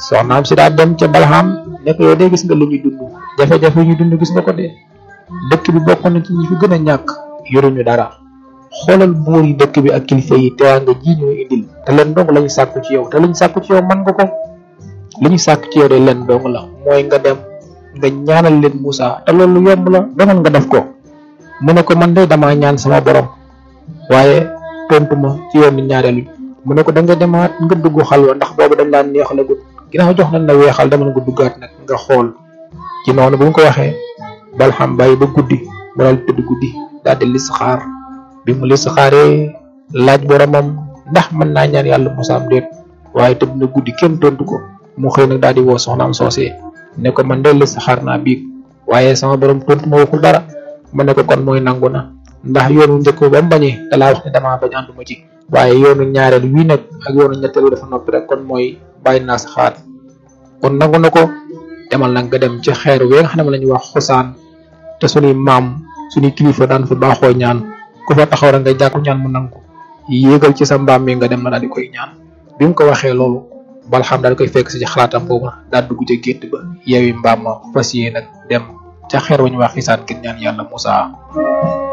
soxnaam si daa dem ca balxam ne ko yow de gis nga li ñuy dund jafe-jafe yi ñu dund gis nga ko de dëkk bi bokk na ci ñi fi gën a ñàkk yoruñu dara xoolal buur yi dëkk bi ak kilifa yi teraanga ji ñu indil te leen dong lañu sàkku ci yow te lañu sàkku ci yow man nga ko li ñu sàkk ci yow de leen dong la mooy nga dem nga ñaanal leen Moussa te loolu yomb la demal nga def ko mu ne ko man de damaa ñaan sama borom waaye tontu ma ci yoonu ñaareelu mu ne ko da nga demaat nga dugg xalwa ndax boobu dañ daan neex la gudd ginnaaw jox nañ la weexal demal nga duggaat nag nga xool ci noonu bu ñu ko waxee balxam bàyyi ba guddi mu daal tëdd guddi daal di listixaar bi mu listixaaree laaj boromam ndax mën naa ñaan yàlla Moussa am déet waaye tëdd na guddi kenn tontu ko mu xëy nag daal di woo soxnaam soosee ne ko man de listixaar naa biig waaye sama borom tontu ma waxul dara mu ne ko kon mooy nangu na ndax yoonu njëkk ba mu bañee da laa wax ne damaa bañ ànduma ci waaye yoonu ñaareel wii nag ak yoonu ñetteel dafa noppi rek kon mooy bàyyi naa sa xaar kon nangu na ko demal nag nga dem ci xeer wi nga xam ne la ñuy wax xusaan te suñuy maam suñuy kilifa daan fa baaxoo ñaan ku fa taxaw rek nga jàkku ñaan mu nangu yéegal ci sa mbaam mi nga dem na daal di koy ñaan bi mu ko waxee loolu balxam daal di koy fekk si ci xalaatam boobu daal dugg ca gétt ba yeewi mbaam ma fas yéene nag dem ca xeer wa ñu wax xisaan ngir ñaan yàlla Moussa